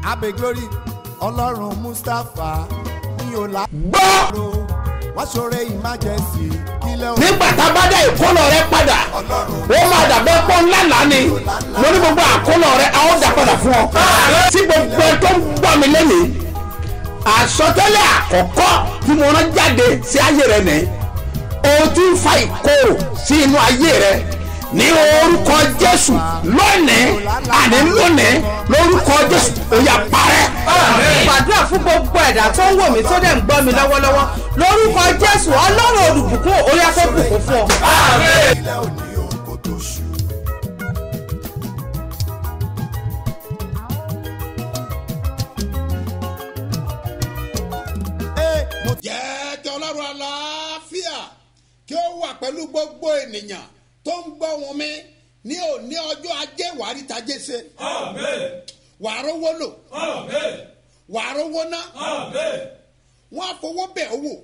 abe glory ọlọ́run mustapha ní ọ̀la. gbọ́ wọ́n ṣoore emergency kílẹ̀ òun. nígbà tá a bá dá ìkólọ rẹ padà ó máa dàbẹ́ pọ́ ńlá lánì mo ní gbogbo àkólọ rẹ a ó dà padà fún ọ. tí gbogbo ẹ tó ń gbọ́ mi lẹ́nìí àsọtẹ́lẹ̀ àkọ́kọ́ tí mo rán jáde sí ayé rẹ nìyí o ti ń fa ìkorò sí inú ayé rẹ ní orúkọ jésù lónìí àní lónìí lórúkọ jésù ó yá parẹ́. gbàdúrà fún gbogbo ẹ̀dá tó ń wò mí tó dẹ̀ ń gbọ́ mi lọ́wọ́lọ́wọ́ lórúkọ jésù ọlọ́run olùbùkún orí afẹ́bùkún fún ọ. kílẹ̀ òní òun kò tó ṣù. Ee, mo ti- jẹ́ kí ọlọ́run àlàáfíà kí ó wà pẹ̀lú gbogbo ènìyàn tó ń gbọ́ wọn mi ní òní ọjọ́ ajé wàrí tajé ṣe wàá rówó lò wàá rówó ná wọ́n á fowó bẹ̀ owó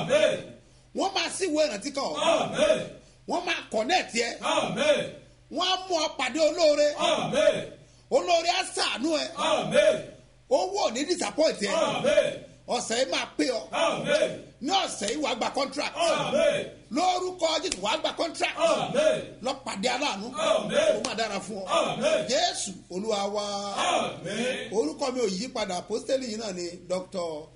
wọ́n máa síwèé ìrántí kan wọ́n máa kọ̀nẹ́ẹ̀tì ẹ wọ́n á mú ọ pàdé olóore olóore á sàánú ẹ owó ò ní disappoint ẹ ọ̀sẹ̀ yìí máa pé ọ ní ọ̀sẹ̀ yìí wàá gba contract lórúkọ jésù wàá gba contract lọ́pàdé aláàánú ó máa dára fún ọ jésù olúwa wa orúkọ mi ò yí padà apostoli yìí náà ni dr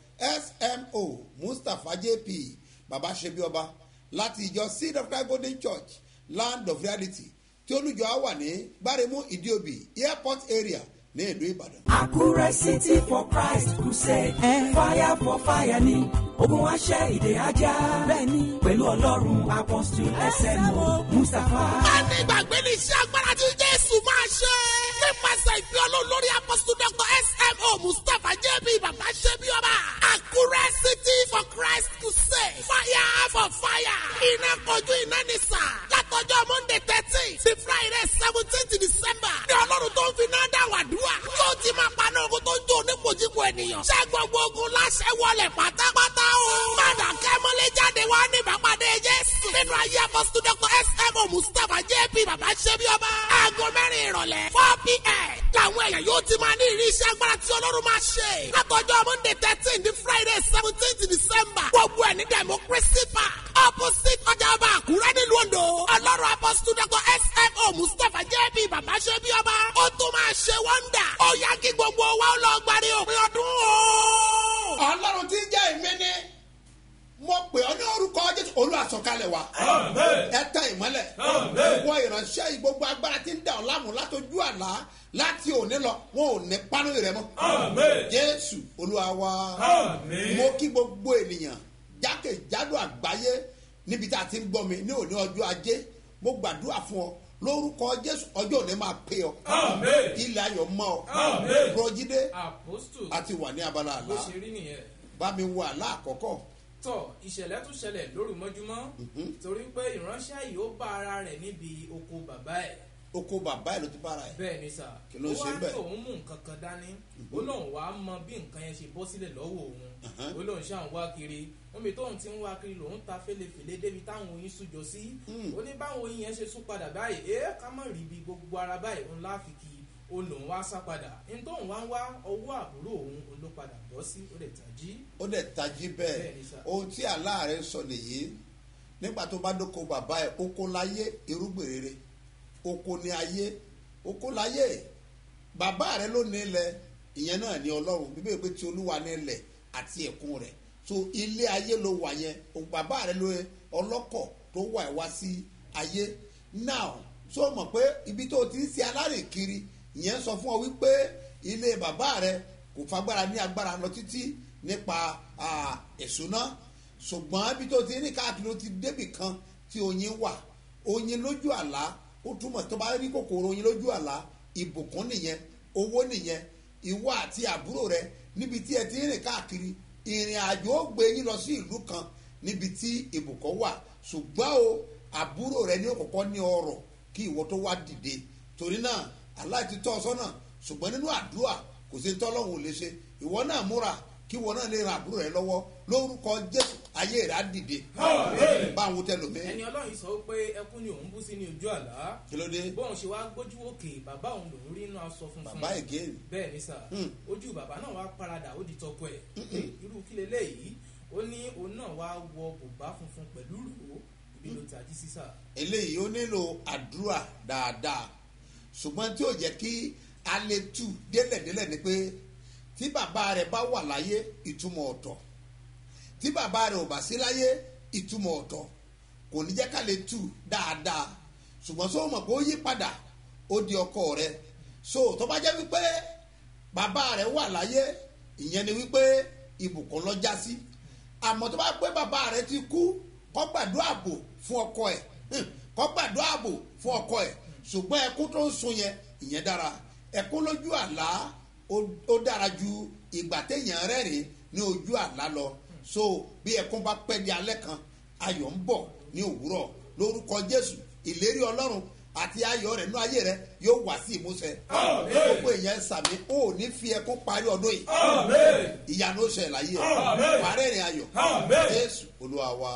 smo mustapha jp baba ṣebi ọba láti ìjọ seed of christ golden church land of reality tí olùjọ á wà ní gbáremú ìdíòbí airport area ní ìlú ìbàdàn. Àkúrẹ́ City for Christ Crusade. Fire for fire ni ogun wa ṣẹ́ ìdè ajá. Bẹ́ẹ̀ni pẹ̀lú ọlọ́run apọ́sítù SMO Mustapha. ní ìgbàgbé ní iṣẹ́ agbára tí jésù máa ṣe. nípasẹ̀ ìfẹ́ olóhùn lórí apọ́sítù dr smo mustapha jb bàbá ṣe bí ọba. àkúrẹ́ city for christ to say fire for fire. iná kojú iná ní sà. látọjọ́ monday thirteen sí friday seventeenth december. ní ọlọ́run tó ń fi náà dá wàdúrà. yóò ti máa paná ogun tó ń jó onípojúpo ènìyàn. ṣé gbogbo ogun láṣẹ wọlé pátápátá o. padà kẹ́mọ́lé jáde wá ní ìbápadé jésù. nínú ayé apọ́sítù dr smo mustapha jp bàbá ṣe bí ọba. aago mẹ́rin ìrọ̀lẹ́ four pm. làwọn èèyàn yóò ti máa ní ìrí iṣẹ́ agbára tí ọlọ́run máa ṣe. látọjọ́ monday thirteen di friday seventeenth december. gbogbo ẹ̀ ní democracy park. opposite ọjà ọba àkúrẹ́ nílùú ondo. ọlọ́run apọ́sítù dr smo mustapha jp bàbá ṣe bí ọba. ó tún máa ṣe wọ́ndà. ó yá kí gbogbo wa ó lọ gbàdé òpin ọdún o. ọlọ́run tí ń jẹ́ ìmíní mo pè ọ́ ní orúkọ jésù olùwàsọ̀kalẹ̀ wa ẹ tẹ ìmọ́lẹ̀ wọ ìránṣẹ́ yìí gbogbo agbára tí ń dà ọ́ láàmú látọjú àlá láti òní lọ wọn ò ní pánú rẹ mọ́ jésù olúwa wa mo kí gbogbo ènìyàn jákèjádò àgbáyé níbi tá a ti ń gbọ́ mi ní òní ọjọ́ ajé mo gbàdúrà fún ọ lórúkọ jésù ọjọ́ òní máa pè ọ ilẹ̀ ayọ̀ mọ́ ọ rọjídé apostu àti wà ní abala bó àlá ṣe rí nìyẹn bá mi wo àlá àkọ́kọ́ tọ ìṣẹ̀lẹ̀ tún ṣẹlẹ̀ lóru mọ́júmọ́ torí pé ìránṣẹ́ yìí ó bá ara rẹ̀ níbi oko bàbá ẹ̀ oko bàbá ẹ̀ ló ti bára ẹ̀ bẹ́ẹ̀ ni sà Kí ló ó ṣe wá bẹ́ẹ̀? ní òun mú nǹkan kan dání ó lóun wá mọ bí nǹkan yẹn ṣe bọ́ sílẹ̀ lọ́wọ́ òun ó lóun ṣáà ń wá kiri níbi tóun ti ń wá kiri lòun ta fèlèfèlè débi táwọn oyin sújọ sí ó ní báwọn oyin yẹn ṣe sún padà báyìí ẹ ká mọ̀ rí ibi gbogbo ara báyìí òun láfi kí ó lòun wá sá padà ní tóun wá ń wá ọwọ́ àbúrò òun òun ló padà bọ́ sí ó lè tají ó dẹ̀ tají bẹ́ẹ̀ Bẹ́ẹ̀ ni sà. ohun tí aláàárẹ̀ sọ nìyí nígbà tó bá dóko bàbá ẹ̀ oko láyé irúgbìn rere oko ní ayé oko láyé bàbá rẹ̀ ló ní ilẹ̀ ìyẹn náà ní ọlọ́run bíbélì pé tí olúwa ní ilẹ̀ àti ẹ̀kún rẹ̀ so ilé ayé ló wà yẹn o bàbá rẹ̀ ló yẹ ọlọ́kọ̀ tó wà ẹ̀ wá sí ayé now so mọ̀ pé ibi tó ti ń ṣe alárìn kiri ìyẹn sọ fún ọ wípé ilé bàbá rẹ̀ kò fagbára ní agbára lọ títí nípa ah, ìṣúná ṣùgbọ́n ibi tó ti ní káàkiri ó ti débì kan tí oyin wà oyin lójú àlá ó túmọ̀ tó bá rí kòkòrò oyin lójú àlá ìbùkún nìyẹn owó nìyẹn ìwọ àti àbúrò rẹ níbi tí ẹ ti ń rìn káàkiri ìrìn àjò ó gbé yín lọ sí ìlú kan níbi tí ìbùkún wà ṣùgbọ́n o àbúrò rẹ ní òkùnkọ́ ní ọrọ̀ kí ìwọ tó wá dìde torí náà aláìtí tọ́ ọ sọ́nà ṣùgbọ́n nínú àdúrà kò sí tọ́lọ́hún ò lè ṣe ìwọ náà múra kí ìwọ náà lè ran àbúrò rẹ lọ́wọ́ lórúkọ jésù ayé rẹ̀ á dìde bá àwọn tẹlómi ẹni ọlọ́run sọ pé ẹkún ni òun bú sí ní ojú àlá kí ló dé bóun ṣe wá gbójú òkè bàbá òun lòún rí inú aṣọ funfun bàbá again bẹ́ẹ̀ ni sà Hmm. ojú bàbá náà wá paradà ó di tọkọ ẹ̀ irú kí leléyìí ó ní òun náà wá wọ bùbá funfun pẹ̀lú rò ó ibi ló tají sí sà. eléyìí ó nílò àdúrà dáadáa ṣùgbọ́n tí ó jẹ́ kí a lè tù délẹ̀délẹ̀ ni pé tí bàbá rẹ̀ bá wà láyé ìtumọ̀ ọ̀tọ̀ tí bàbá rẹ̀ ò bá sí láyé ìtumọ̀ ọ̀tọ̀ kò ní jẹ́ ká lè tù dáadáa ṣùgbọ́n sọ mọ̀ pé ó yí padà ó di ọkọ rẹ̀ so tó bá jẹ́ wípé bàbá rẹ̀ wà láyé ìyẹn ni wípé ibùkún lọ já sí àmọ́ tó bá pé bàbá rẹ̀ ti kú kó gbàdúrà ààbò fún ọkọ ẹ̀ Hmm, kó gbàdúrà ààbò fún ọkọ ẹ̀ ṣùgbọ́n ẹkún tó ń sun yẹn ìyẹn dára ẹkún lójú àlá ó- ó dára ju ìgbà téèyàn rẹ́rìn ní ojú àlá lọ so bí ẹkún bá pẹ́ di alẹ́ kan ayọ̀ ń bọ̀ ní òwúrọ̀ lórúkọ jésù ìlérí ọlọ́run àti ayọ̀ rẹ̀ nú ayé rẹ̀ yóò wá sí ìmúṣẹ gbogbo èèyàn sàmì ó ní fi ẹkún parí ọdún yìí ìyanu ó ṣẹlẹ̀ láyé ẹ̀ parí ìrìn ayọ̀ jésù olúwa wa.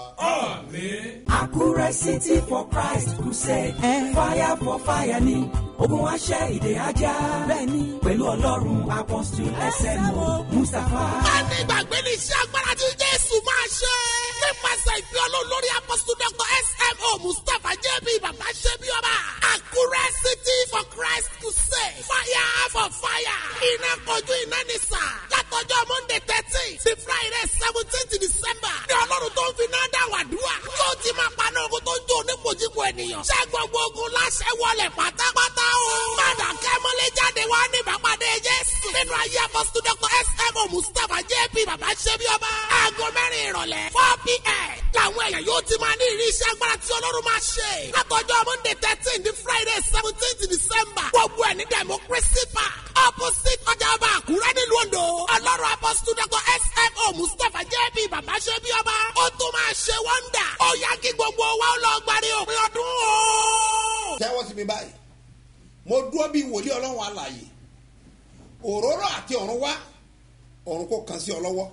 Àkúrẹ́ City for Christ Crusade. Fire for fire ni ogun aṣẹ́ ìdè ajá. Bẹ́ẹ̀ni pẹ̀lú ọlọ́run apọ́sítù SMO Mustapha. a ní ìgbàgbé ní iṣẹ́ agbára tí jésù máa ṣe. nípasẹ̀ ìfẹ́ olóhùn lórí apọ́sítù dr smo mustapha jb bàbá ṣe bí ọba. àkúrẹ́ city for christ crusade. fire for fire. iná kojú iná ní sà. látọjọ́ monday thirteen sí friday seventeen december. ní ọlọ́run tó ń fi náà dá wàdúrà. yóò ti máa paná ogun tó ń jó onípojúpo ènìyàn. ṣé gbogbo ogun láṣẹ wọlé pátápátá o. padà kẹ́mọ́lé jáde wá ní ìbápadé jésù. nínú ayé apọ́sítù dr smo mustapha jp bàbá ṣe bí ọba. aago mẹ́rin ìrọ̀lẹ́ four pm. làwọn èèyàn yóò ti máa ní ìrírí iṣẹ́ agbára tí ọlọ́run máa ṣe. látọjọ́ monday thirteen ní friday seventeen december. gbogbo ẹ̀ ní democracy park opposite ọjà ọba àkúrẹ́ nílùú ondo. ọlọ́run apọ́sítù dr smo mustapha jp bàbá ṣe bí ọba. ó tún máa ṣe wọ́ndà. ó yá kí gbogbo wa ó lọ gbàdé òpin ọdún o. tẹ́wọ́ sí mi báyìí mo dúró bíi wòlíì ọlọ́run alàyè òróró àti ọ̀run wá ọ̀run kò kàn sí ọ lọ́wọ́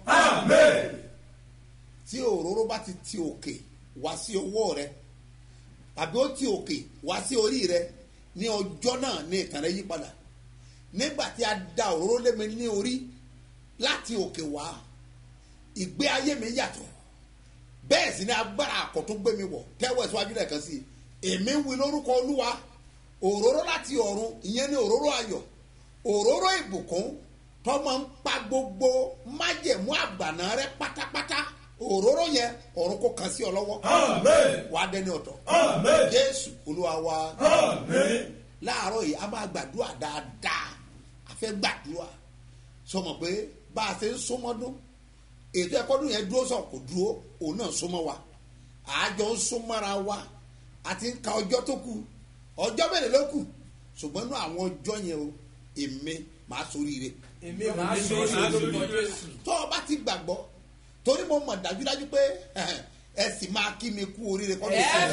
tí òróró bá ti ti òkè wá sí ọwọ́ rẹ àbí ó ti òkè wá sí orí rẹ ní ọjọ́ náà ní ìtàn rẹ yí padà nígbà tí a da òróró lé mi ní orí láti òkè wá ìgbé ayé mi yàtọ̀ bẹ́ẹ̀ sì ni agbára àkọ́tún gbé mi wọ̀ tẹ́wọ́ ìsíwájú rẹ̀ kan sí i èmi ń wí lórúkọ olúwa òróró láti ọ̀run ìyẹn ní òróró ayọ̀ òróró ìbùkún tọmọ ń pa gbogbo májẹ̀mú àgbàná rẹ pátápátá òróró yẹn ọ̀run kò kàn sí ọ lọ́wọ́ wàá dẹni ọ̀tọ̀ jésù olúwa wa láàárọ̀ yìí a máa gbàdúrà dáadáa a fẹ́ gbàdúrà sọmọ pé bá a ṣe ń súnmọ́dún ètò ẹ̀kọ́dún yẹn dúró sọ kò dúró òun náà súnmọ́ wa àjọ ń súnmọ́ra wa àti ń ka ọjọ́ tó kù ọjọ́ mẹ́rin ló kù ṣùgbọ́n inú àwọn ọjọ́ yẹn o èmi máa soríire èmi máa ṣe é lórúkọ jésù. tó o bá ti gbàgbọ́ torí mo mọ̀ dájúdájú pé ẹ sì máa kí mi kú oríire kọ́ ló ṣe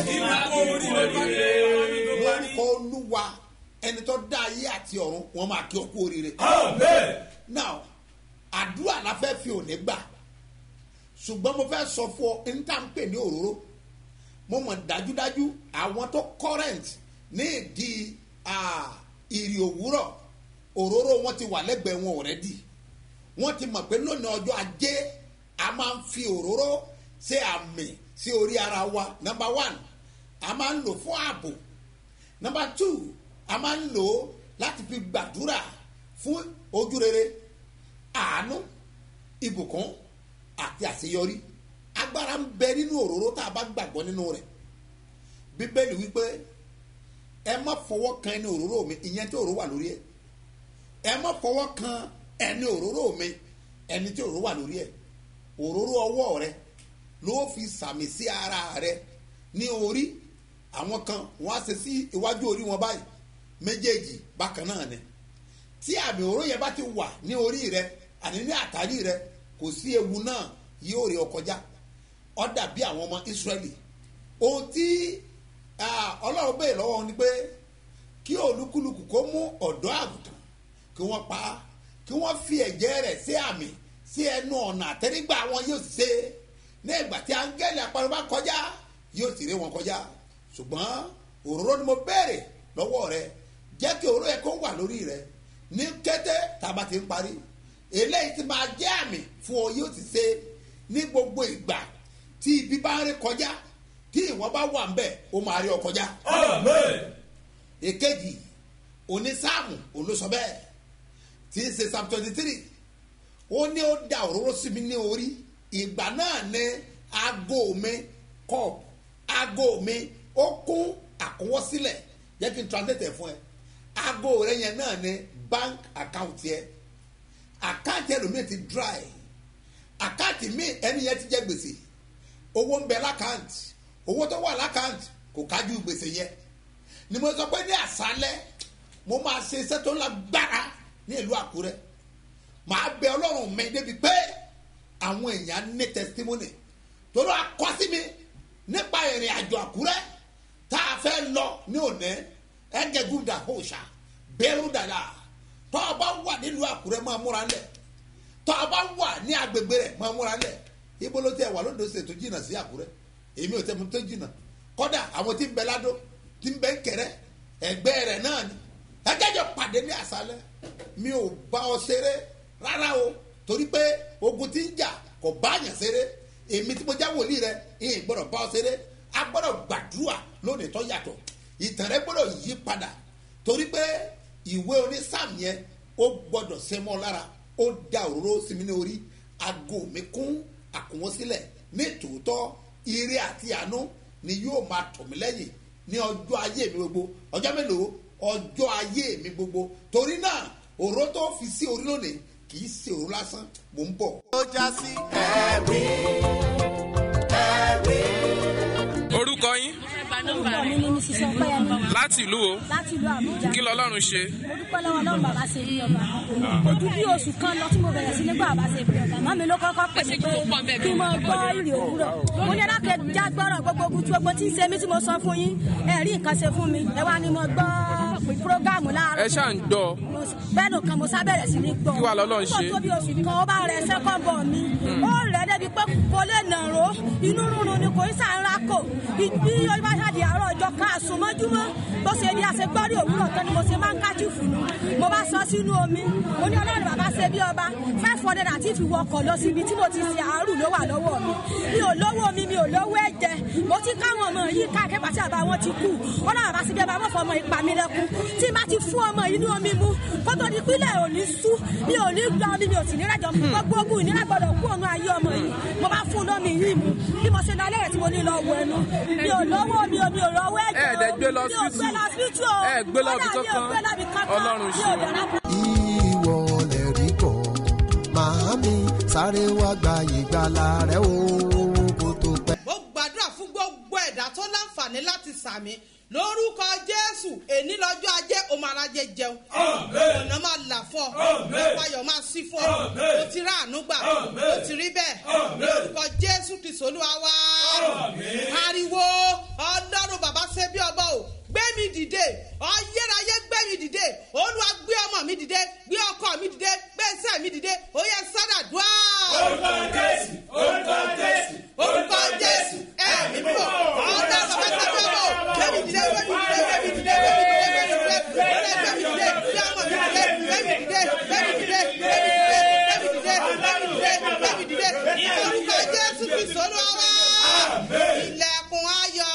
lórúkọ olúwa ẹni tó dá ayé àti ọ̀run wọn máa kí ọ kú oríire. now àdúrà la fẹ́ fi òní gbà ṣùgbọ́n mo fẹ́ sọ fún ọ ní tá à ń pè ní òróró mo mọ̀ dájúdájú àwọn tó current ní ìdí ah, ìrì òwúrọ̀ òróró wọn ti wà lẹ́gbẹ̀ẹ́ wọn already wọ́n ti mọ̀ pé lónìí ọjọ́ ajé a máa ń fi òróró ṣe àmì sí orí ara wa number one a máa ń lò fún ààbò number two a máa ń lò ó láti fi gbàdúrà fún ojú rere àánú ìbùkún àti àṣeyọrí agbára ń bẹ nínú òróró tá a bá gbàgbọ́ nínú rẹ̀ bíbélì wípé ẹ má fọwọ́ kan ẹni òróró mi ìyẹn tí òróró wà lórí ẹ̀ ẹ má fọwọ́ kan ẹni òróró mi ẹni tí òróró wà lórí ẹ̀ òróró ọwọ́ rẹ ló fi sàmì sí ara rẹ ní orí àwọn kan wọ́n á ṣe sí iwájú orí wọn báyìí méjèèjì bákan náà ni tí àmì òróró yẹn bá ti wà ní orí rẹ àní ní àtàrí rẹ kò sí ewu náà yóò rí ọ kọjá ọ dàbí àwọn ọmọ Ísírẹ́lì ohun tí ah, Ọlọ́run bèèrè lọ́wọ́ wọn ni pé kí olúkúlùkù kó mú ọ̀dọ́ àgùntàn kí wọ́n pa á kí wọ́n fi ẹ̀jẹ̀ rẹ̀ sí àmì sí ẹnu ọ̀nà àtẹ́rígbà wọn yóò ṣe ní ìgbà tí áńgẹ́lì àparò bá kọjá yóò sì rí wọn kọjá ṣùgbọ́n òróró ni mo béèrè lọ́wọ́ rẹ jẹ́ kí òróró yẹ kó wà lórí rẹ ní kété tá a bá ti ń parí eléyìí ti máa jẹ́ àmì fún ọ yóò ti ṣe ní gbogbo ìgbà tí ibi bá ń rí kọjá tí ìwọ bá wà ń bẹ̀ ó máa rí ọ kọjá. èkejì onísáàmù olóṣọ bẹ́ẹ̀ tí ń ṣe psalm twenty three ó ní ó da òróró sí mi ní orí ìgbà náà ní aago mi cup aago mi ó kún àkọwọ́sílẹ̀ jẹ́ kí n translate ẹ̀ fún ẹ aago rẹ yẹn náà ní bank account yẹ àkáǹtì ẹlòmíì ti dry àkáǹtì míì ẹni yẹn ti jẹ gbèsè owó ń bẹ lákàǹtì owó tó wà lákàǹtì kò kájú gbèsè yẹ ni mo sọ pé ní àṣálẹ́ mo máa ṣe iṣẹ́ tó lágbára ní ìlú àkúrẹ́ màá bẹ ọlọ́run mi débi pé àwọn èèyàn ní testimony torí akọ́sí mi nípa ìrìn àjò àkúrẹ́ tá a fẹ́ lọ ní òní ẹgẹgúdà hóṣà bẹ́rù dàda tọ́ ọ bá wà nílùú àkúrẹ́ máa múra lẹ̀ tọ́ ọ bá wà ní agbègbè rẹ̀ máa múra lẹ̀ ibo ló tẹ wà lódò ṣètò jìnnà sí àkúrẹ́ èmi ò tẹ́ mo tó jìnnà kọ́dà àwọn tí ń bẹ ládó tí ń bẹ ń kẹrẹ́ ẹgbẹ́ rẹ̀ náà ni ẹgẹ́jọ pàdé ní àṣálẹ́ mi ò bá ọ ṣeré rárá o torí pé ogun tí ń jà kò bá yàn ṣeré èmi tí mo já wòlíì rẹ ìyìn gbọ́dọ̀ bá ọ ṣeré a gbọ́dọ̀ gbàdúrà lónìí tó yàtọ̀ ìtàn rẹ gbọ́dọ̀ yí padà torí pé ìwé onísàm yẹn ó gbọ́dọ̀ sẹ́mọ́ lára ó da òróró sí mi ní orí aago mi kún àkùnwọ́n sílẹ̀ ní tòótọ́ ire àti àánú ni yóò máa tọ̀ mí lẹ́yìn ní ọjọ́ ayé mi gbogbo ọjọ́ mélòó ọjọ́ ayé mi gbogbo torí náà òró tó fi sí orí lónìí kì í ṣe òró lásán mò ń bọ̀. ó já sí ẹ̀rí ẹ̀rí. orúkọ yín orúkọ mi ni mrs ọpẹyẹmí láti ìlú o láti ìlú àbújá kí lọlọ́run ṣe mo dúpẹ́ lọ́wọ́ ọlọ́run bàbá ṣe bí ọba ojú bí oṣù kan lọ tí mo bẹ̀rẹ̀ sí ní gbọ́ bàbá ṣe bí ọba màmí ló kọ́kọ́ pè mí pé kí n mọ gbọ́ ìrì òwúrọ̀ mo ní alákẹ́ já gbọ́rọ̀ gbogbo ogun tí gbogbo tí ń ṣe mí tí mo sọ fún yín ẹ rí nǹkan ṣe fún mi ẹ wá ní mo gbọ́ prógámù láàárọ̀ ẹ ṣáà ń gbọ́ bẹ́ẹ̀ nù kan mo sábẹ̀rẹ̀ sí ní gbọ́ Kí wàá lọ́lọ́run ṣe? nígbà tó bí oṣù kan ó bá rẹ sẹ́kọ̀n bọ̀ mi ó rẹ̀ débi pé kò lè nàró inú rúnrún ni kò ń sàárà kò bí ó bá ṣàdì àárọ̀ ọjọ́ kan àsùnmọ́júmọ́ bó ṣe bí a ṣe gbọ́ rí òwúrọ̀ tán ni mo ṣe máa ń kájú fùnú mo bá sọ sínú omi mo ní ọlọ́run bàbá ṣe bí ọba five hundred àti fi wọkọ̀ lọ síbi tí mo ti ṣe àárù ló wà lọ́wọ́ mi mi ò lówó mi mi ò lówó ẹ̀jẹ̀ mo ti káwọn ọmọ yìí káàkiri pàṣẹ àbá wọn ti kú ọlọ́run bàbá ṣe bí ọba mọ̀ fọmọ ìpa mi lẹ́kún tí má ti fún ọmọ inú omi mu kótó di pílẹ̀ ò ní sú mi ò ní gba omi mi ò sì ní rẹ̀jọ gbogbo ogun ìnira gbọdọ̀ kú òun ayé ọmọ yìí mo bá fún lómi yìí mu bí mo ṣe lọ lẹ́yìn tí mo ní lọ wọ ẹnu mi ò lówó mi ò mi ò lọ́wọ́ ẹ̀jẹ̀ Ẹ dẹ̀ gbé lọ mi ò hospital. gbé lọ hospital o Ẹ gbé lọ ibi Kódà mi ò kankan. gbé lọ ibi kankan. Ọlọ́run mi ṣe. ò dáná ìwọ lè rí kọ́ màámi sáré wá gba ìgbàlà rẹ o kó tó pẹ́. mo gbàdúrà fún gbogbo ẹ̀dá tó láǹfààní láti sàmì lórúkọ jésù èní lọ́jọ́ ajé o máa rajẹ jẹun ọ̀nà máa là fún ọ ìpayọ̀ máa sí fún ọ o ti rà àánú gbà o ti rí bẹ́ẹ̀ lórúkọ jésù kristu olúwa wá ariwo ọlọ́run bàbá ṣe bí ọba o gbé mi dìde ọyẹ́rayé gbé mi dìde olúwa gbé ọmọ mi dìde gbé ọkọ mi dìde gbé iṣẹ́ mi dìde ó yẹ sádà dùá. orúkọ jésù orúkọ jésù orúkọ jésù ẹ̀mí bò ọlọ́run bàbá ṣe bí ọba o gbé mi dìde gbé mi dìde gbé mi dìde gbé mi dìde gbé mi dìde gbé ọmọ mi dìde gbé mi dìde gbé mi dìde gbé mi dìde gbé mi dìde gbé mi dìde gbé mi dìde ní orúkọ jésù kristu olúwa wá ilẹ̀kùn ayọ̀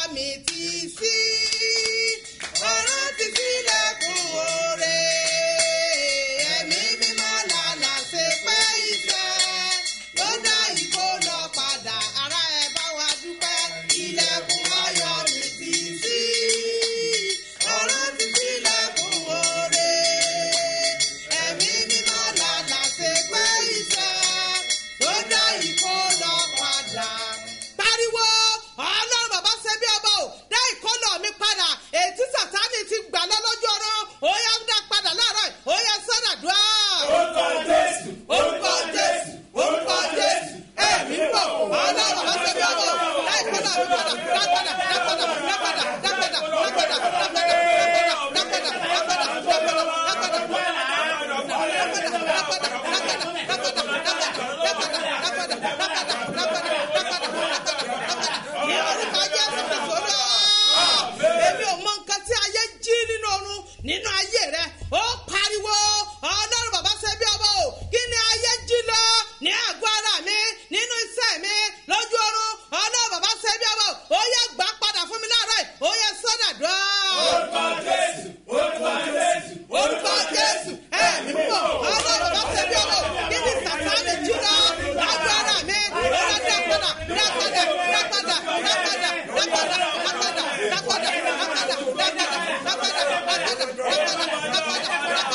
nínú ayé rẹ ó pariwo ọlọ́run bàbá ṣe bí ọmọ o kí ni ayé jí lọ ní àgọ́ ara mi nínú iṣẹ́ mi lójú oorun ọlọ́run bàbá ṣe bí ọmọ o ó yẹ gbà padà fún mi láàárọ̀ yìí ó yẹ sọ́dà dùn. orúkọ jésù orúkọ jésù orúkọ jésù ẹ̀mí mímọ́ ọlọ́run bàbá ṣe bí ọmọ o kí ni sàtáni jí lọ lágọ́ ara mi ó yẹ dá padà dá padà dá padà dá padà dá padà dá padà dá padà dá padà dá padà dá padà dá padà dá padà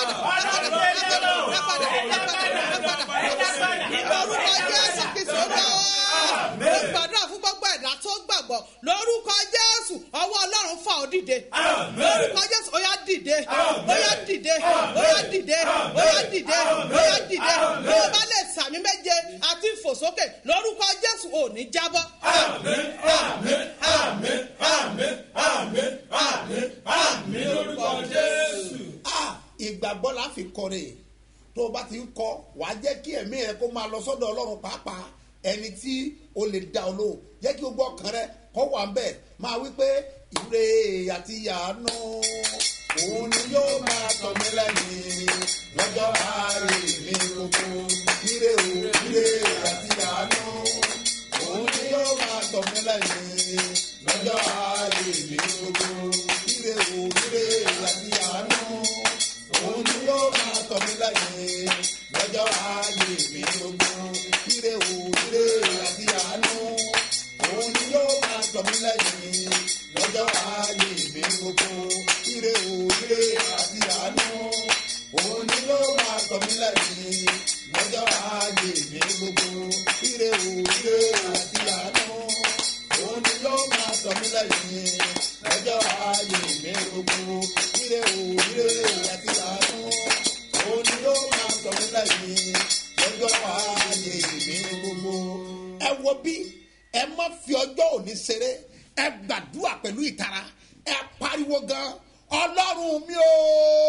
lórúkọ jésù ọwọ́ ọlọ́run fà ó dìde lórúkọ jésù ó yá dìde ó yá dìde ó yá dìde ó yá dìde ó yá dìde bí o bá lè sàmì méje àti ìfòsókè lórúkọ jésù ò ní jábọ́. àmín àmín àmín àmín àmín àmín àmín lórúkọ jésù. Ah, ìgbàgbọ́ la fi kọrin tó o bá ti ń kọ wàá jẹ́ kí ẹ̀mí rẹ kó máa lọ sọ́dọ̀ ọlọ́run pàápàá ẹni tí o lè da ọ lóhùn jẹ́ kí o gbọ́ ọkàn rẹ kọ́ wà ń bẹ̀ máa wí pé ire àti yàánú òun ni yóò máa tọ̀ mí lẹ́yìn lọ́jọ́ àárẹ̀ mi gbogbo ire o ire àti yàánú òun ni yóò máa tọ̀ mí lẹ́yìn lọ́jọ́ àárẹ̀ mi gbogbo ire o ire àti yàánú òun ni yóò máa tọ̀ mí lẹ́yìn lọ́jọ́ ayé mi gbogbo ire o ire àti àánú òun ni yóò máa tọ̀ mí lẹ́yìn lọ́jọ́ ayé mi gbogbo ire o ire àti àánú òun ni yóò máa tọ̀ mí lẹ́yìn lọ́jọ́ ayé mi gbogbo ire o ire àti àánú òun ni yóò máa tọ̀ mí lẹ́yìn lọ́jọ́ ayé mi gbogbo ire o ire àti àánú òun ni yóò máa tọ̀ mí lẹ́yìn lọ́jọ́ ayé mi gbogbo. ẹ wo bí ẹ má fi ọjọ́ òní ṣeré ẹ gbàdúrà pẹ̀lú ìtara ẹ pariwo gan ọlọ́run mi o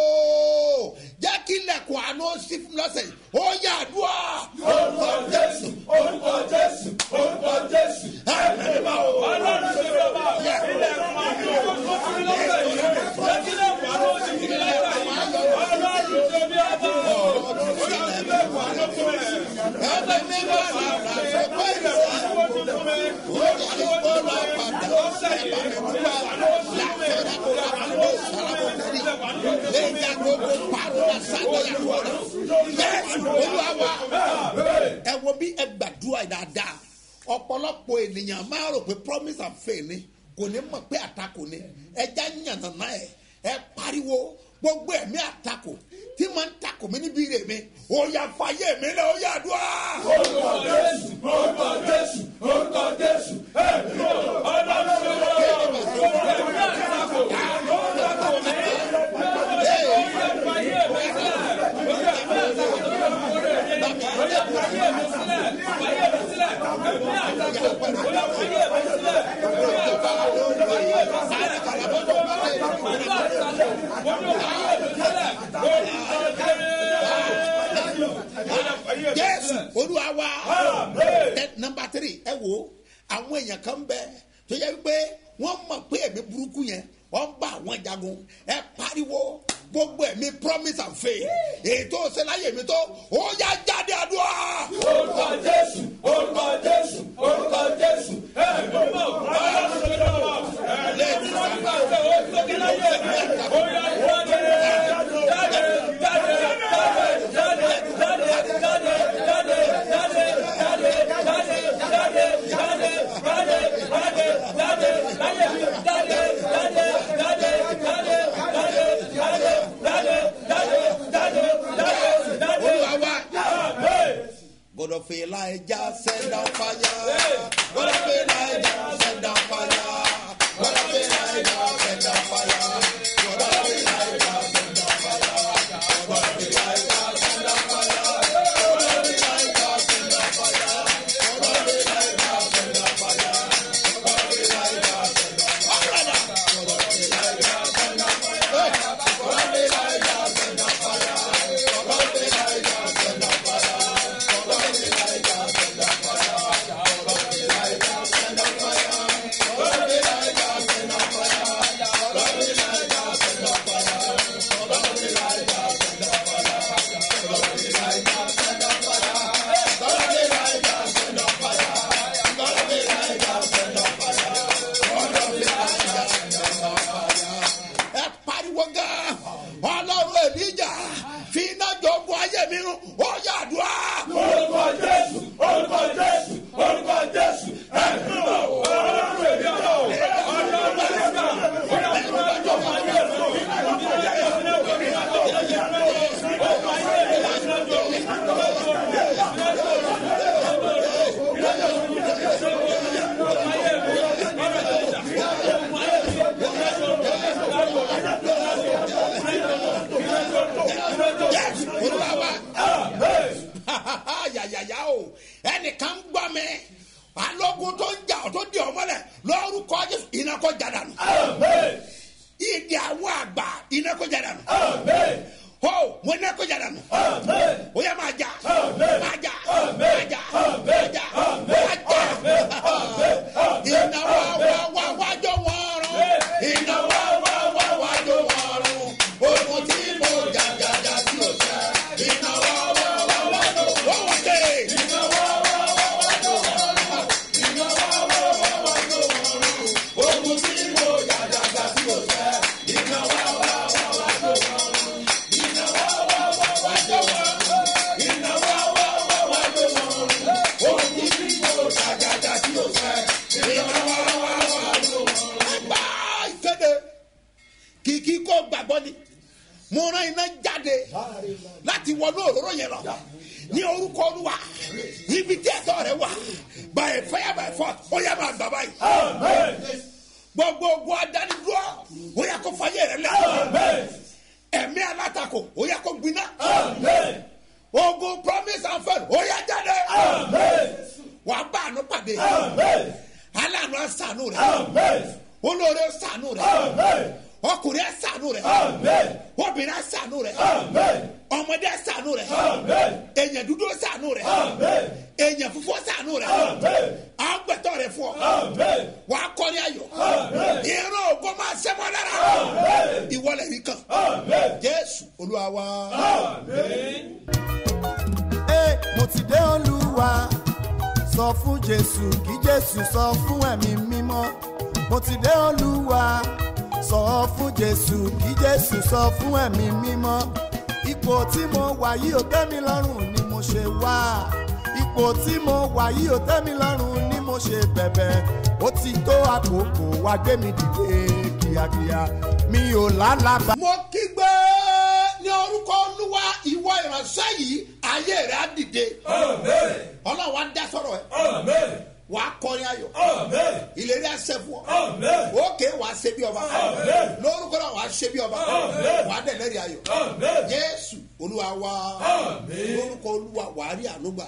jẹ́ kí ilẹ̀kùn àánú sí fún lọ́sẹ̀ yìí ó yà àdúrà. orúkọ jésù orúkọ jésù orúkọ jésù ẹ ẹ bá o. ọlọ́run ṣe fi ọba ilẹ̀kùn àánú sí fún lọ́sẹ̀ yìí jẹ́ kí ilẹ̀kùn àánú sí fún lọ́sẹ̀ yìí ọlọ́run ṣe fi ọba ọlọ́run ṣe ilẹ̀kùn àánú sí fún lọ́sẹ̀ yìí. ẹ bẹ mi bá a ṣe pé ìṣẹ́ ẹ wo bí ẹ gbàdúrà dáadáa ọ̀pọ̀lọpọ̀ ènìyàn máa rò pé promise and faith ni kò ní mọ̀ pé àtakò ni ẹja yànnàná ẹ ẹ pariwo gbogbo ẹ̀mí àtakò tí máa ń takò mí níbi rè mi ó yà fàyè mi lẹ ó yà dùn á. orúkọ jésù orúkọ jésù orúkọ jésù ẹ ọlọ́run ló wà jésù olúwa wa ẹ nọmba tiri ẹ wo àwọn èèyàn kan bẹ tó yẹ pé wọn mọ pé ẹmí burúkú yẹn wọn bá àwọn jagun ẹ pariwo gbogbo ẹmí promise and faith ètò ìṣẹláyè mi tó ó yá jáde àdúrà. orúkọ jésù orúkọ jésù orúkọ jésù ẹ ló mọ ọlọ́run tó lọ́wọ́ ẹ lè ti sàgbà tó ó tó kí láyé ó yá jáde jáde jáde jáde jáde jáde jáde. God of Elijah, send down fire. God of Elijah, send down fire. God of Elijah, send down fire. God of Elijah, send down fire. God of Elijah, send down fire. God of Elijah, send down fire. God of Elijah, send down fire. God of Elijah, send down fire. God of Elijah, send down fire. God of Elijah, send down fire. God of Elijah, send down fire. ọlọ́run èlíjà fi iná jọ bu ayé mi rún ó yàdúrà. orúkọ jésù orúkọ jésù orúkọ jésù ẹ̀mí mọ̀ ọlọ́run èlíjà ọlọ́run èlíjà Yes, olúwa wa. yàyàyà o ẹnìkan ń gbọ́ mi alógun tó ń jà ọ́ tó di ọmọ rẹ̀ lórúkọ jésù iná kó jà dànù. ìdí àwọn àgbà iná kó jà dànù. ho mo iná kó jà dànù. o yẹ máa jà máa jà máa jà máa jà máa jà. iná wá wá wá wájọ wọn rún. iná wá wá wá wájọ wọn rún. ogun tí mo jà jà jà tí o sẹ́. iná wá wá wá wájọ wọn rún. iná wá wá wá wájọ wọn rún. iná wá wá wá wájọ wọn rún. ogun tí mo jà jà jà tí o sẹ́. iná wá wá wá wájọ wọn rún. iná wá wá wá wájọ wọn rún. iná wá wá wá wájọ wọn rún. ogun tí mo jà jà jà tí o sẹ́. iná wá wá wá wájọ wọn rún. ẹgbà ìkéde kìkì kó gbàgbọ́ ni mo rán iná jáde láti wọnú òróró yẹn lọ ní orúkọ olúwa ibi tí ẹ̀tọ́ rẹ wà by fire by force ó yẹ máa gbà báyìí gbogbo ogun adánidúró ó yẹ kó fàyè rẹ lẹ ẹ̀mí alátakò ó yẹ kó gbiná ogun promise and faith ó yẹ jáde wàá bá àánú pàdé aláàánú àṣàánú rẹ olóore àṣàánú rẹ ọkùnrin àṣàánú rẹ obìnrin àṣàánú rẹ ọmọdé àṣàánú rẹ èèyàn dúdú àṣàánú rẹ èèyàn fúnfún àṣàánú rẹ àgbẹ̀tọ̀ rẹ fún ọ wàá kọ́ni ayọ̀ ìran ògo máa ṣẹ́mọ́ lára ìwọlẹ̀ yìí kan jésù olúwa wa. Ẹ, mo ti dé olúwa sọ fún jésù kí jésù sọ fún ẹ̀mí mímọ́ mo ti dé olúwa sọ fún jésù kí jésù sọ fún ẹ̀mí mímọ́ ipò tí mo wà yìí ò tẹ́ mi lọ́rùn ni mo ṣe wá ipò tí mo wà yìí ò tẹ́ mi lọ́rùn ni mo ṣe bẹ̀bẹ̀ ó ti tó àkókò wá gbé mi dìde kíákíá mi ò lálàbà. mo kígbe ní orúkọ olúwa ìwọ ìránṣẹ́ yìí ayé rẹ̀ á dìde ọlọ́run á dá sọ̀rọ̀ ẹ̀ wà á kọrin ayọ̀ ìlérí àṣẹ fún ọ òkè wà á ṣe bí ọba lórúkọ náà wà á ṣe bí ọba wà á dẹ̀lẹ́rì ayọ̀ jésù olúwa wa lórúkọ olúwa wà á rí ànúgbà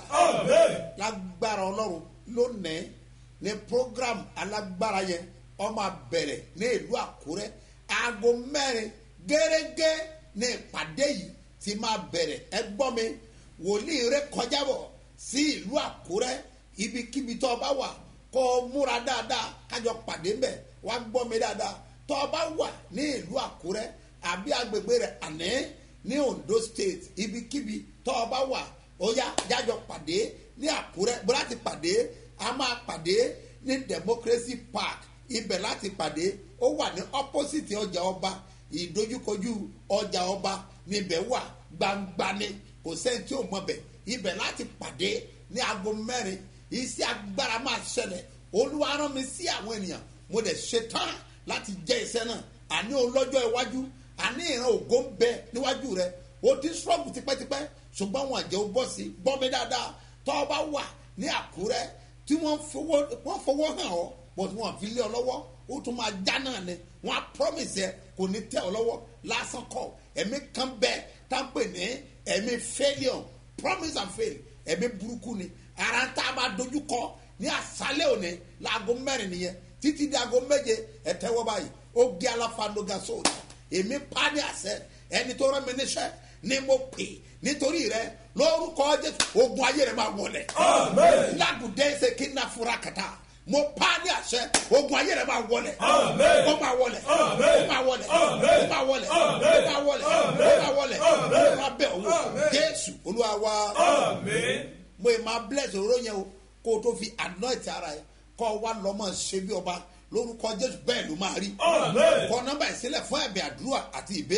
lágbára ọlọ́run lónìí ní program alágbára yẹn ọmọ abẹ̀rẹ̀ ní ìlú àkúrẹ́ aago mẹ́rin gẹ́gẹ́ ní ìpàdé yìí ti máa bẹ̀rẹ̀ ẹ gbọ́ mi wòlíì rẹ kọjá bọ̀ sí ìlú àkúrẹ́ ibikíbi tó o bá wà kó o múra dáadáa kájọ pàdé mbẹ wá gbọ́ mi dáadáa tó o bá wà ní ìlú àkúrẹ́ àbí agbègbè rẹ̀ àná ní ondo state ibikíbi tó o bá wà ó yá jájọ pàdé ní àkúrẹ́ bó láti pàdé a máa pàdé ní democracy park ibẹ̀ láti pàdé ó wà ní opposite ọjà ọba ìdojúkojú ọjà ọba níbẹ̀ wà gbangba ni kò sẹ́ni tí ò mọ̀ bẹ̀ ibẹ̀ láti pàdé ní aago mẹ́rin iṣẹ́ agbára máa ṣẹlẹ̀ olúwa rán mi sí àwọn ènìyàn mo dẹ̀ ṣetán láti jẹ́ iṣẹ́ náà àní olọ́jọ́ iwájú àní ìran ògo ń bẹ níwájú rẹ o ti sọ́ọ̀bù tipẹ́tipẹ́ ṣùgbọ́n wọn àjẹ́ o bọ́ sí bọ́ mi dáadáa tọ́ ọ bá wà ní àkúrẹ́ tí wọ́n fowó wọ́n fowó hàn ọ́ bọ́t wọn fi lé ọ lọ́wọ́ ó tún máa já náà ni wọn á promise ẹ kò ní tẹ ọ lọ́wọ́ lásán kọ ẹ̀mí kan bẹ tá a pè ní ẹ̀mí failure promise and fail ẹ̀mí burúkú ni ara tá a máa dojú kọ ní àṣálẹ̀ òní láago mẹ́rin nìyẹn títí di aago méje ẹ̀tẹ́wọ́ báyìí ó gé aláfandoga sóòtù èmi pa ní àṣẹ ẹni tó rán mi níṣẹ́ ni mo pè nítorí rẹ lórúkọ jésù ogun ayé rẹ máa wọlẹ ládùúdẹ ṣe kí n na fura kàtà mo pa ní àṣẹ ogun ayé rẹ máa wọlẹ ó máa wọlẹ ó máa wọlẹ ó máa wọlẹ ó máa wọlẹ ó máa wọlẹ ó máa bẹ owó jésù olúwa wa mo ì máa bless òróró yẹn o kó o tó fi anoint ara yẹ kó o wá lọ́mọ ṣe bí ọba lórúkọ jésù bẹ́ẹ̀ ló máa rí kọ nọ́mbà ìsílẹ̀ fún ẹ̀bẹ̀ àdúrà àti ìbéèrè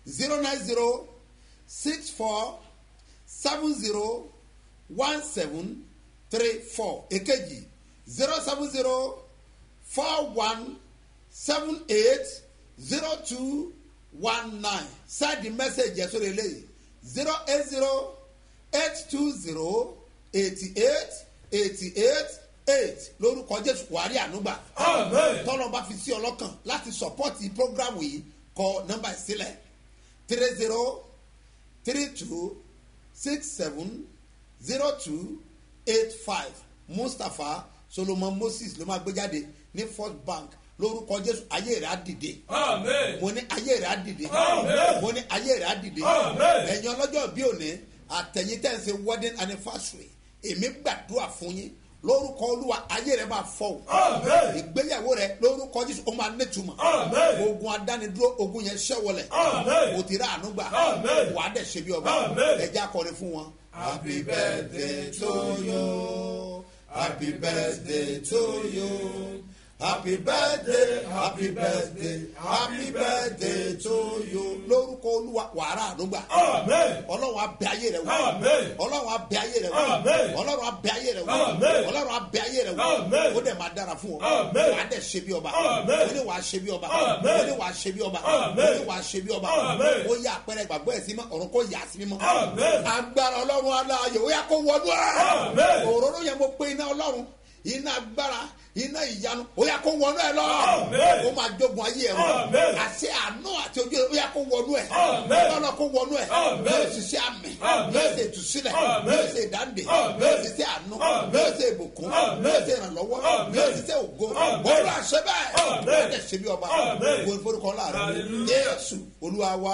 zero nine zero six four seven zero one seven three four èkejì zero seven zero four one seven eight zero two one nine send the message yẹn sórí eléyìí zero eight zero eight two zero eighty eight eighty eight eight lórúkọ jésù wàrí ànúgbà tọ́lọ́ bá fi sí ọlọ́kàn láti sọ́pọ́tì prógrámù yìí kọ nọ́mbà ìsílẹ̀ three zero three two six seven zero two eight five mustapha solomon moses ló máa gbé jáde ní first bank lórúkọ jésù ayé rẹ̀ á dìde mo ní ayé rẹ̀ á dìde mo ní ayé rẹ̀ á dìde ẹ̀yin ọlọ́jọ́ bí òní àtẹ̀yìn tẹ̀ ń ṣe wedding anniversary èmi gbàdúrà fún yín lórúkọ olúwa ayé rẹ máa fọ o ìgbéyàwó rẹ lórúkọ jésù ó máa nítumọ̀ ogun adánidúró ogun yẹn ṣẹ́wọlẹ̀ o ti rà àánú gbà wàá dẹ̀ ṣe bí ọba ẹja kọrin fún wọn. happy birthday to you happy birthday to you happy birthday happy birthday happy birthday to you lórúkọ olúwa wàrà ànúgbà ọlọ́run abẹ ayé rẹ wò ọlọ́run abẹ ayé rẹ wò ọlọ́run abẹ ayé rẹ wò ọlọ́run abẹ ayé rẹ wò ó dẹ̀ máa dára fún ọ wàá dẹ̀ ṣe bí ọba ó ní wàá ṣe bí ọba ó ní wàá ṣe bí ọba ó ní wàá ṣe bí ọba ó yẹ àpẹẹrẹ ìgbàgbọ́ ẹ̀ sí mọ́ ọ̀run kò yà sí mímọ́ agbára ọlọ́run aláàyè ó yà kó wọnú ẹ̀ òróró yẹn mo pe iná ọlọ́run iná agbára iná ìyanu ó yà kó wọnú ẹ lọ ó máa jogun ayé ẹ wọn àṣẹ àánú àti ojú ẹ ó yà kó wọnú ẹ lọ́nà kó wọnú ẹ yóò ṣiṣẹ́ àmì yóò ṣe ìtúsílẹ̀ yóò ṣe ìdáǹdè yóò ṣiṣẹ́ àánú yóò ṣe ìbùkún yóò ṣe ìrànlọ́wọ́ yóò ṣiṣẹ́ ògo olú àṣẹ bẹ́ẹ̀ yóò dẹ̀ ṣe bí ọba wo ìforúkọ láàrin yéésù olúwa wá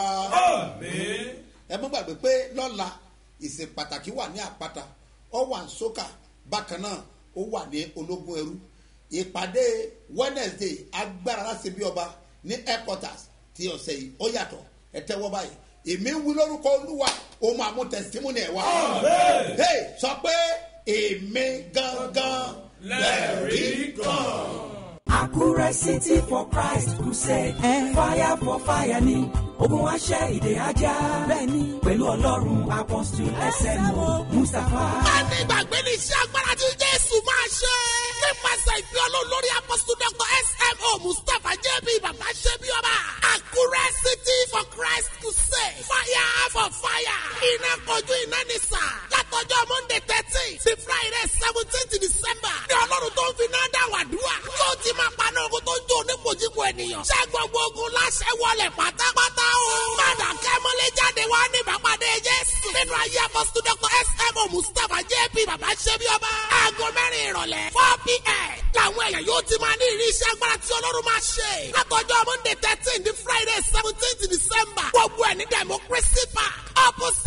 ẹ mọ́ gbàgbé pé lọ́la ìsìn pàtàkì wà ní àpáta ọ wà ń sókà bákan náà ó wà ní ológun ẹrú ìpàdé wednesday agbára láti bí ọba ní headquarters ti ọ̀sẹ̀ yìí ó yàtọ̀ ẹ tẹ́wọ́ báyìí èmi ń wí lórúkọ olúwa ó máa mú testimony ẹ̀ wá. hey sọ pé èmi gangan lẹ́rìí kan. Àkúrẹ́ City for Christ Crusade. Fire for fire ni ogun wa ṣẹ́ ìdè ajá. Bẹ́ẹ̀ni pẹ̀lú Ọlọ́run Apostle SMO Mustapha. Má ní ìgbàgbé ní iṣẹ́ agbára tí Jésù máa ṣe. Nípasẹ̀ ìfẹ́ olólórí Apostle Dr. SMO Mustapha JB Bàbá Ṣẹ́bí Ọba. Àkúrẹ́ City for Christ Crusade. Fire for fire. Iná kojú iná ní sà. Látọjọ́ Monday thirteen sí Friday seventeenth December. Ní Ọlọ́run tó ń fi náà dá wàdúrà. Yóò ti máa paná ogun tó ń jó onípojúpo ènìyàn. Ṣé gbogbo ogun láṣẹ wọlé pátápátá o? Padà kẹ́mọ́lé jáde wá ní ìbápadé Jésù. Nínú ayé apọ́sítù Dr. S.M.O. Mustapha J.P. Bàbá Ṣẹ́bí Ọba. Aago mẹ́rin ìrọ̀lẹ́ four p.m. Làwọn èèyàn yóò ti máa ní ìrí iṣẹ́ agbára tí Ọlọ́run máa ṣe. Látọjọ́ Monday thirteen di Friday seventeenth December. Gbogbo ẹ̀ ní Democracy Park. Opposite